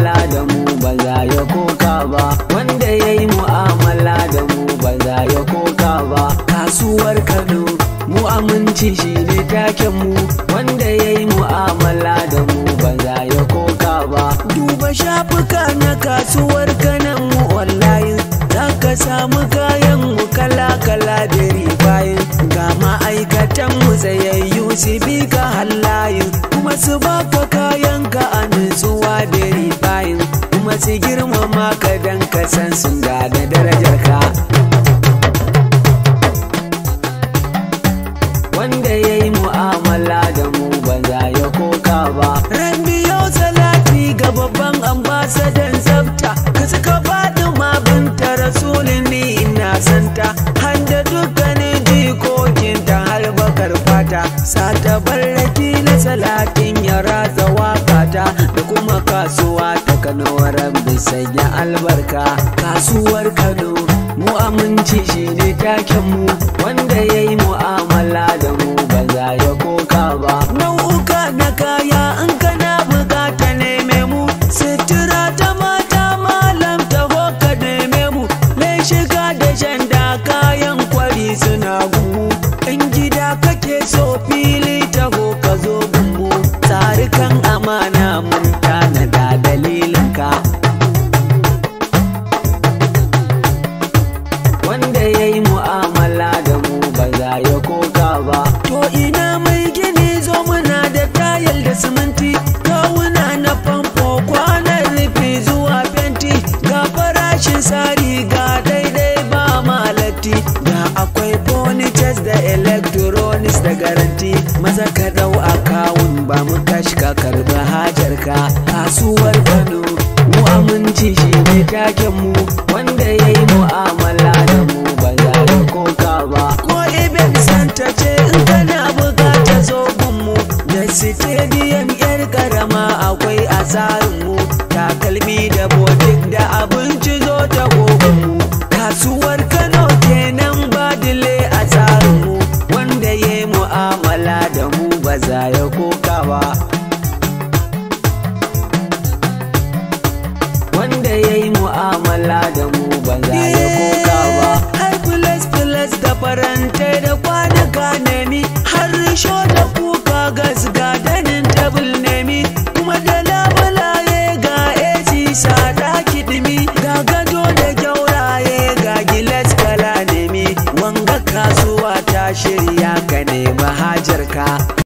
mu'amala da mu ba za ya koka ba wanda ya yi mu'amala da mu ba za ya koka ba kasuwar kano mu aminci shi ne taken mu wanda ya yi mu'amala da mu ba za ya koka ba duba shafuka na kasuwar kanan mu online za ka samu kayan mu kala-kala da ribayin ga ma'aikatan mu tsayayyu su bi ka hallayin kuma su baka kayan ka a nutsuwa da ribayin kuma su girmama ka dan ka san sun da darajar ka wanda ya yi mu'amala da mu ba za ya koka ba ran biyo salati ga babban ambasadan tsafta ka suka faɗi ma binta rasulun ni ina santa handa dukkanin jikokinta har bakar fata sata barraki na salatin ya ratsa wakata da kuma kasuwa ta kano rabbi sanya albarka kasuwar kano mu aminci shi ne taken mu wanda ya yi mu'amala da mu ba za ya koka ba nau'uka na kaya in kana bukata neme mu sutura ta mata malam taho ka neme mu lai shiga da shanda kayan kwari suna gumu in gida kake so fili taho ka zo gumu tsarikan amana mun tanada dalilinka wanda ya yi mu'amala da mu ba za ya koka ba to ina mai gini zo muna da tayal da siminti kawuna na famfo kwanan rufi zuwa fenti ga farashin sari ga daidai ba malatti da akwai bonitas da electronics da garanti maza ka dau akawun ba mu kashi ka karbi hajar ka kasuwar kano mu aminci shi ne taken mu wanda ya yi mu'amala da mu ba za ya koka ba ko ibn santa ce in kana bukata zo mu da stadium yar karama akwai a tsarin mu takalmi da botik da abinci zo ta gogon mu kasuwar kano kenan badile a tsarin mu wanda ya yi mu'amala da mu ba za ya koka ba wanda ya yi mu'amala da mu ba za ya koka ba har filas filas da farantai da kwanuka nemi har risho da kuka gas ga danin tabul nemi kuma da labulaye ga AC sada kidimi ga gado da gyauraye ga gilas kala nemi wanga kasuwa ta shirya ka nemi hajar ka